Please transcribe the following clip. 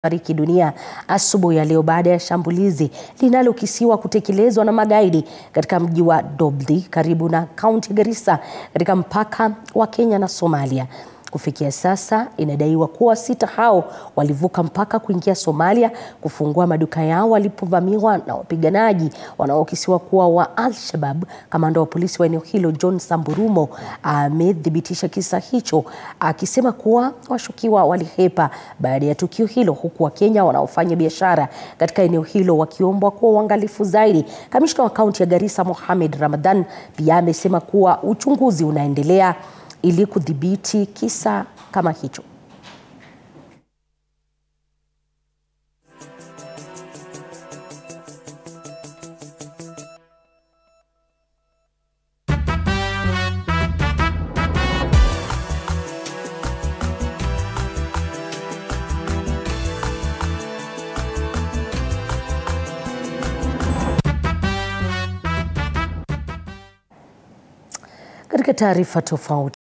fariki dunia asubuhi ya leo baada ya shambulizi linalokisiwa kutekelezwa na magaidi katika mji wa Dobdi karibu na kaunti ya Garissa katika mpaka wa Kenya na Somalia. Kufikia sasa inadaiwa kuwa sita hao walivuka mpaka kuingia Somalia kufungua maduka yao walipovamiwa na wapiganaji wanaokisiwa kuwa wa Al-Shabab. Kamanda wa polisi wa eneo hilo John Samburumo amethibitisha kisa hicho akisema kuwa washukiwa walihepa baada ya tukio hilo, huku Wakenya wanaofanya biashara katika eneo hilo wakiombwa kuwa uangalifu zaidi. Kamishna wa kaunti ya Garissa Mohamed Ramadhan pia amesema kuwa uchunguzi unaendelea ili kudhibiti kisa kama hicho. Katika taarifa tofauti